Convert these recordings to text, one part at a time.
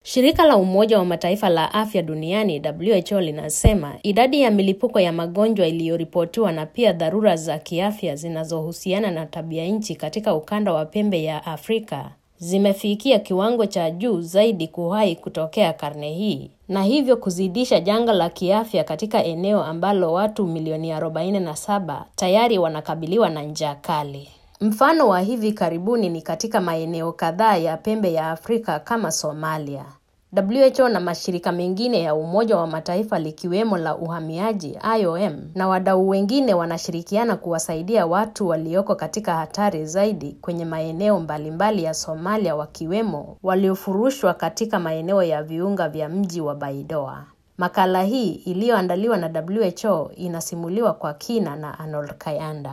Shirika la Umoja wa Mataifa la Afya Duniani WHO linasema idadi ya milipuko ya magonjwa iliyoripotiwa na pia dharura za kiafya zinazohusiana na tabia nchi katika ukanda wa pembe ya Afrika zimefikia kiwango cha juu zaidi kuwahi kutokea karne hii na hivyo kuzidisha janga la kiafya katika eneo ambalo watu milioni 47 tayari wanakabiliwa na njaa kali. Mfano wa hivi karibuni ni katika maeneo kadhaa ya pembe ya Afrika kama Somalia. WHO na mashirika mengine ya Umoja wa Mataifa likiwemo la uhamiaji IOM na wadau wengine wanashirikiana kuwasaidia watu walioko katika hatari zaidi kwenye maeneo mbalimbali ya Somalia wakiwemo waliofurushwa katika maeneo ya viunga vya mji wa Baidoa. Makala hii iliyoandaliwa na WHO inasimuliwa kwa kina na Arnold Kayanda.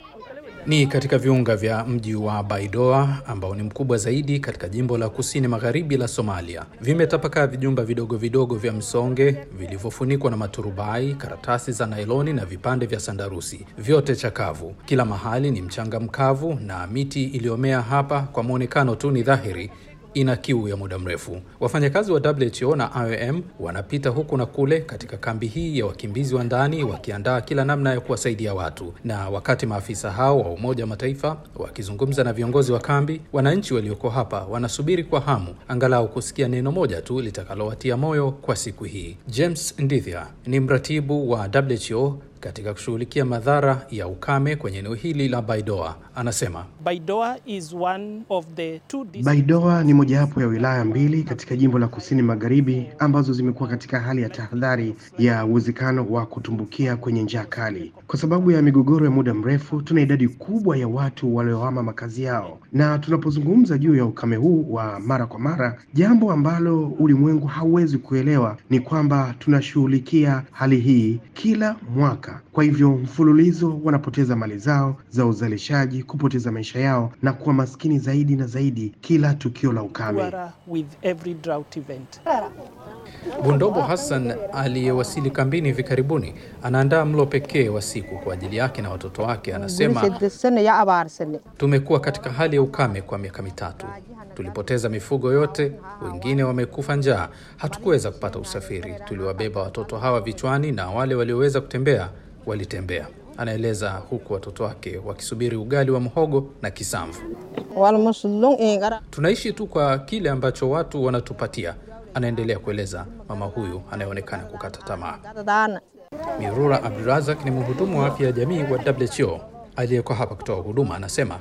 Ni katika viunga vya mji wa Baidoa ambao ni mkubwa zaidi katika jimbo la kusini magharibi la Somalia. Vimetapakaa vijumba vidogo vidogo vya msonge vilivyofunikwa na maturubai, karatasi za nailoni na vipande vya sandarusi, vyote chakavu. Kila mahali ni mchanga mkavu na miti iliyomea hapa kwa mwonekano tu ni dhahiri ina kiu ya muda mrefu. Wafanyakazi wa WHO na IOM wanapita huku na kule katika kambi hii ya wakimbizi wa ndani wakiandaa kila namna ya kuwasaidia watu. Na wakati maafisa hao wa Umoja wa Mataifa wakizungumza na viongozi wa kambi, wananchi walioko hapa wanasubiri kwa hamu angalau kusikia neno moja tu litakalowatia moyo kwa siku hii. James Ndithia ni mratibu wa WHO katika kushughulikia madhara ya ukame kwenye eneo hili la Baidoa anasema Baidoa is one of the two Baidoa ni mojawapo ya wilaya mbili katika jimbo la kusini magharibi ambazo zimekuwa katika hali ya tahadhari ya uwezekano wa kutumbukia kwenye njaa kali. Kwa sababu ya migogoro ya muda mrefu, tuna idadi kubwa ya watu waliohama makazi yao, na tunapozungumza juu ya ukame huu wa mara kwa mara, jambo ambalo ulimwengu hauwezi kuelewa ni kwamba tunashughulikia hali hii kila mwaka. Kwa hivyo mfululizo wanapoteza mali zao za uzalishaji, kupoteza maisha yao na kuwa maskini zaidi na zaidi kila tukio la ukame. with every drought event. Bundobo Hassan aliyewasili kambini hivi karibuni anaandaa mlo pekee wa siku kwa ajili yake na watoto wake. Anasema tumekuwa katika hali ya ukame kwa miaka mitatu, tulipoteza mifugo yote, wengine wamekufa njaa, hatukuweza kupata usafiri. Tuliwabeba watoto hawa vichwani na wale walioweza kutembea walitembea, anaeleza huku watoto wake wakisubiri ugali wa mhogo na kisamvu. Tunaishi tu kwa kile ambacho watu wanatupatia, anaendelea kueleza mama huyu anayeonekana kukata tamaa. Mirura Abdurazak ni mhudumu wa afya ya jamii wa WHO aliyeko hapa kutoa huduma, anasema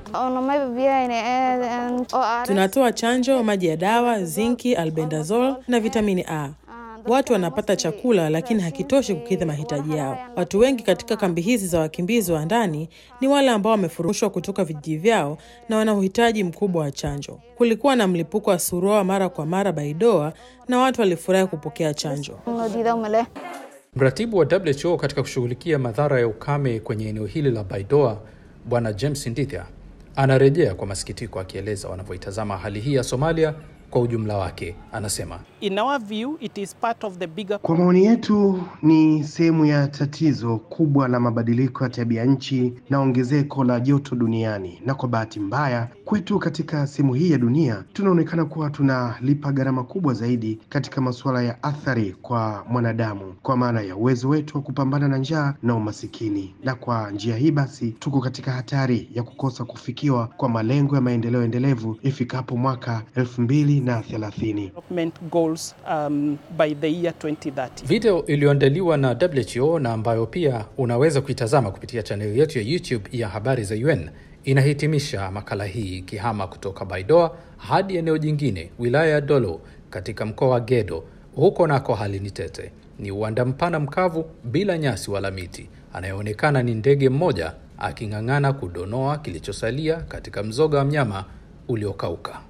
tunatoa chanjo, maji ya dawa, zinki, albendazole na vitamini A. Watu wanapata chakula lakini hakitoshi kukidhi mahitaji yao. Watu wengi katika kambi hizi za wakimbizi wa ndani ni wale ambao wamefurushwa kutoka vijiji vyao na wana uhitaji mkubwa wa chanjo. Kulikuwa na mlipuko wa surua mara kwa mara Baidoa na watu walifurahi kupokea chanjo. Mratibu wa WHO katika kushughulikia madhara ya ukame kwenye eneo hili la Baidoa, Bwana James Ndithia anarejea kwa masikitiko, akieleza wanavyoitazama hali hii ya Somalia kwa ujumla wake. Anasema In our view, it is part of the bigger Kwa maoni yetu ni sehemu ya tatizo kubwa la mabadiliko ya tabia nchi na ongezeko la joto duniani, na kwa bahati mbaya kwetu katika sehemu hii ya dunia tunaonekana kuwa tunalipa gharama kubwa zaidi katika masuala ya athari kwa mwanadamu, kwa maana ya uwezo wetu wa kupambana na njaa na umasikini, na kwa njia hii basi tuko katika hatari ya kukosa kufikiwa kwa malengo ya maendeleo endelevu ifikapo mwaka elfu mbili na thelathini. development goals um, by the year 2030. video iliyoandaliwa na WHO na ambayo pia unaweza kuitazama kupitia chaneli yetu ya YouTube ya habari za UN inahitimisha makala hii ikihama kutoka Baidoa hadi eneo jingine, wilaya ya Dolo katika mkoa wa Gedo. Huko nako hali ni tete, ni uwanda mpana mkavu bila nyasi wala miti. Anayeonekana ni ndege mmoja aking'ang'ana kudonoa kilichosalia katika mzoga wa mnyama uliokauka.